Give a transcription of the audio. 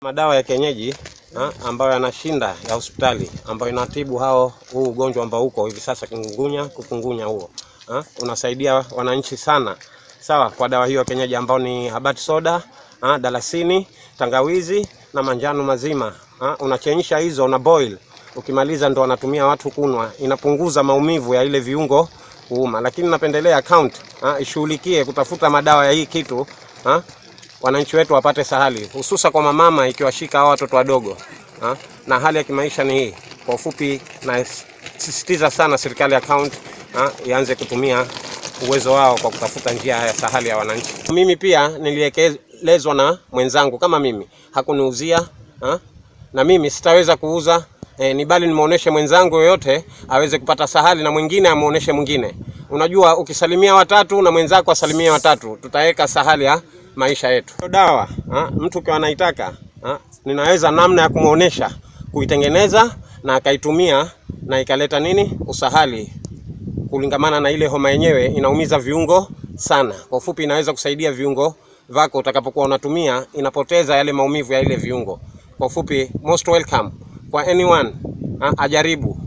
Madawa ya kienyeji ha, ambayo yanashinda ya hospitali ambayo inatibu hao huu ugonjwa ambao uko hivi sasa kingungunya, kukungunya huo ha, unasaidia wananchi sana. Sawa, kwa dawa hiyo ya kienyeji ambao ni habati soda ha, dalasini, tangawizi na manjano mazima ha, unachemsha hizo una boil, ukimaliza ndo wanatumia watu kunwa, inapunguza maumivu ya ile viungo kuuma, lakini napendelea account ha, ishughulikie kutafuta madawa ya hii kitu ha, wananchi wetu wapate sahali, hususa kwa mamama ikiwashika hao watoto wadogo ha? na hali ya kimaisha ni hii. Kwa ufupi, nasisitiza sana serikali ya kaunti ha? ianze kutumia uwezo wao kwa kutafuta njia ya sahali ya wananchi. Mimi pia nilielekezwa na mwenzangu kama mimi hakuniuzia ha? na mimi sitaweza kuuza e, ni bali nimuoneshe mwenzangu yoyote aweze kupata sahali na mwingine amuoneshe mwingine. Unajua, ukisalimia watatu na mwenzako asalimia watatu, tutaweka sahali ya maisha yetu. Dawa ha, mtu ukiwa anaitaka ha, ninaweza namna ya kumuonesha kuitengeneza na akaitumia na ikaleta nini usahali, kulingamana na ile homa yenyewe inaumiza viungo sana. Kwa ufupi, inaweza kusaidia viungo vako utakapokuwa unatumia, inapoteza yale maumivu ya ile viungo. Kwa ufupi, most welcome kwa anyone ha, ajaribu